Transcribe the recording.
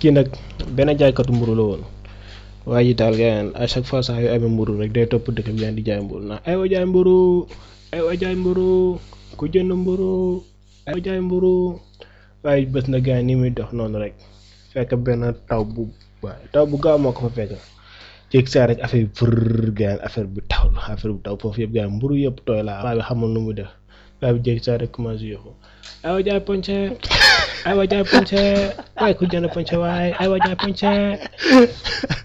kii nag benn jaaykatu mburu la woon waaye ji daal gars à chaque fois saa yu amee mburu rek day topp dëkk bi gars di jaay mburu ndax aywa jaay mburu aywa jaay mburu ku jënd mburu aywa jaay mburu waaye bés na gars ni muy dox noonu rek fekk benn taw bu waaye taw bu gaaw moo ko fa fekk jéeg saa rek affaire bi fër gars affaire bi taw la affaire bi taw foofu yëpp gars mburu yëpp tooy la waa bi xamul nu mu def waa bi jéeg saa rek commencé yokku aywa jaay ponce aywa jaay ponce waaye ku jënd ponce waaye aywa jaay ponce